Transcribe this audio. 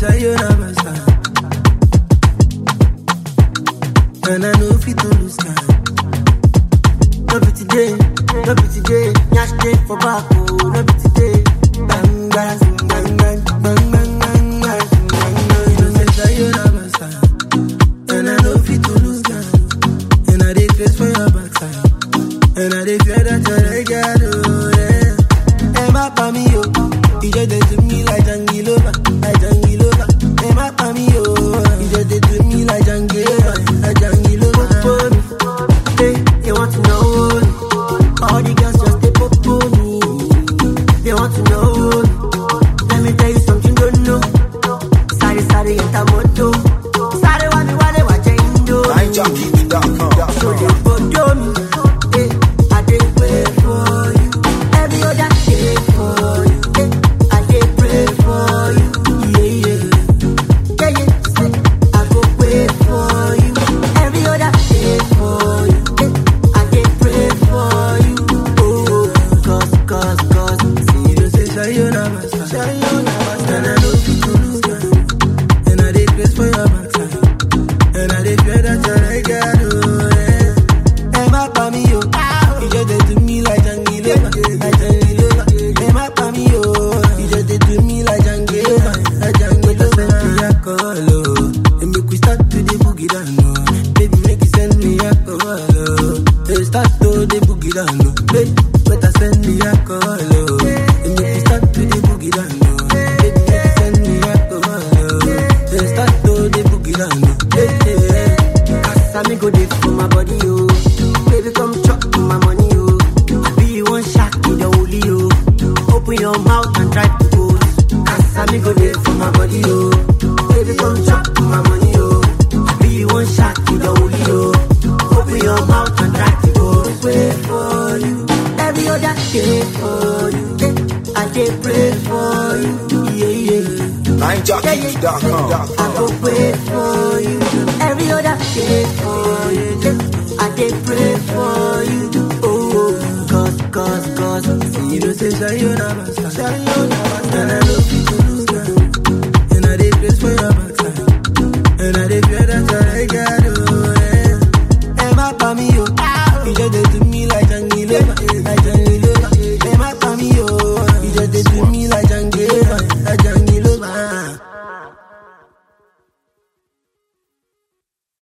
sayonara, and I know fit to lose time. No be today, no be today. Nyash day for back, oh, no be today. Bang bang, bang bang, bang bang, bang bang, bang bang. You know say sayonara, and I know fit to lose time. And I dey face for your backside, and I dey fear that you're got oh yeah. Ẹ má pa mí o, ìjọ dey do me like jangilova, like jangilova. Ẹ má pa mí o, ìjọ dey do me like jangilova, like jangilova. Popo mi, hey, they want to know me. All the girls just dey popo me. They want to know me. Let me tell you something you don't know. Sorry, sorry, enter moto. Sorry, wale wale wache indo. So NineJockey.com. they photo me. Hey, I dey wait for you. Every other day for you. Hey, I dey pray for you. Yeah, yeah. Yeah, yeah. Say, I go wait for you. Every other day for you. Hey, I dey pray for you. Oh, cause, cause, cause. See, you say, sayonara, sayonara. And I know fit to lose time. And I dey grace for your backside. And I dey fear that you're like God, oh, yeah. Ẹ má pa mí o, ìjọ dey do me like jangilova, like jangilova. Ẹ má pa mí o, ìjọ dey do me like jangilova, like jangilova. Send me alcohol, oh, and make we start to dey boogie down, oh. Baby, make you send me alcohol, oh. Hey, start to dey boogie down, oh. Baby, better send me alcohol, oh, and make we start to dey boogie down, oh. Baby, make you send me alcohol, oh. Hey, start to dey boogie down, oh. Hey, hey, hey. Cause me go dey for my body, oh. Baby, come chop my money, oh. I be you one shot in the holy, oh. Open your mouth and try to go. Cause me go dey for my body, oh. Baby, come chop my money, oh. I be you one shot in the holy, oh. Open your mouth and try to go. Wait for you. Every other day for you. eh. I dey pray for you. Yeah, yeah. I go NineJockey.com. wait for you every other day for you. I dey pray for you. Oh, cause, cause, cause. See you say sayonara, sayonara.